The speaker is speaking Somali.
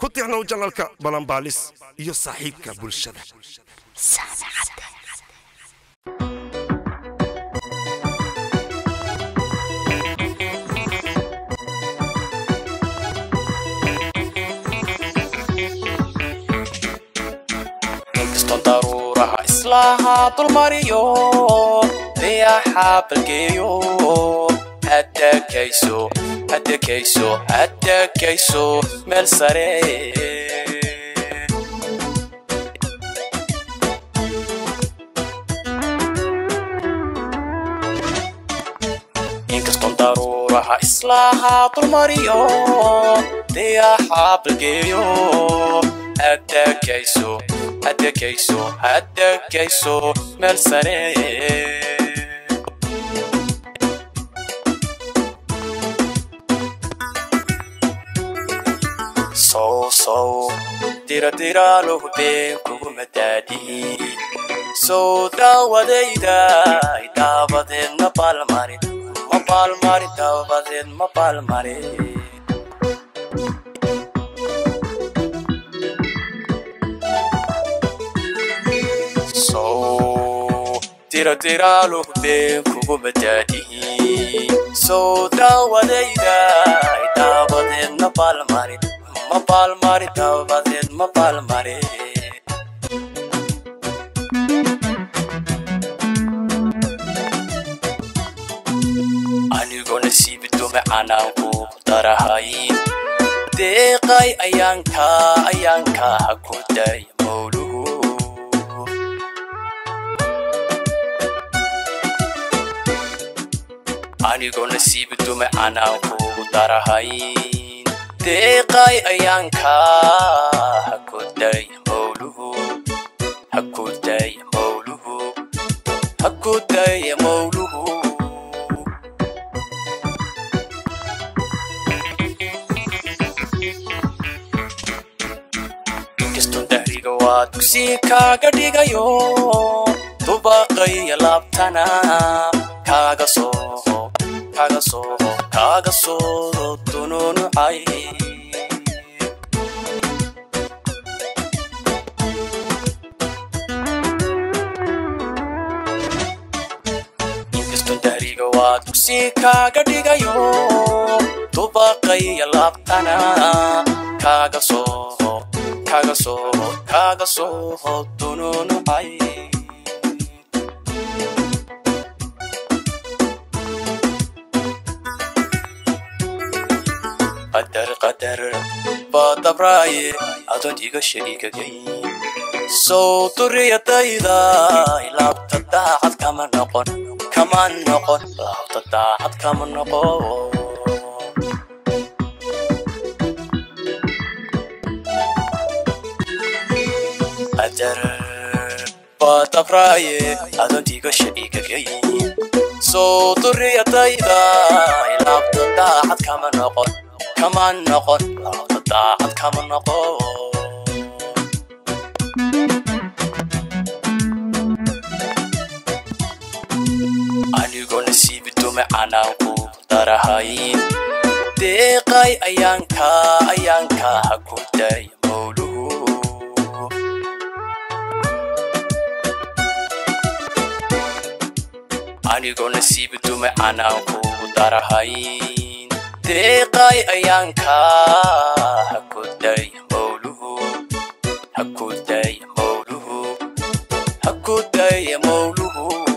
ku tixnow janalka balanbaalis iyo saaxiibka bulshada inkastoo daruuraha islaaha dulmariyo dayaxa balgeeyo hadakayso hadakayso hadakayso meel sare inkastoo daruuraha islaaha dulmariyo dayaxa balgeeyo hadakayso hadakayso hadakayso meel sare sow sow diradiraalohu been kuguma daadihi sow daawadayda daabadeed ma baalmarin ma baalmarin daabadeed ma baalmarin sow diradiraalohu been kuguma daadihi sow daawadayda daabadeed ma baalmarin ma baalmarin daabadeed ma baalmarin anigoo nasiibi dume canaanku darahay deeqay ayaanka ayaanka ha ku daya mowluhu anigoo nasiibi dume canaanku darahay deeqay ayaanka ha ku daya mowluhu ha ku daya mowluhu ha ku daya mowluhu inkastoo dahriga waa dugsi kaaga dhigayo dubaqaya laabtana kaaga soo kaaga soo kaaga soo dununucay inkastoo dahriga waa dugsi kaaga dhigayo dubaqaya laabtana kaaga soo kaaga soo kaaga soo dununucay qadar qadar baa dabraaye adoon iga shariigagay sow duriyadayda laabta daacad kama noqon kama noqon laabta daacad kama noqon qadar baa dabraaye adoon iga shariigagay sow duriyadayda laabta daacad kama noqon kama noqon laabta daacad kama noqon anigoo nasiibi dume canaanku darahay deeqay ayaanka ayaanka ha ku daya mowluhu anigoo nasiibi dume canaanku darahay deeqay ayaanka ha ku daya mowluhu ha ku daya mowluhu ha ku daya mowluhu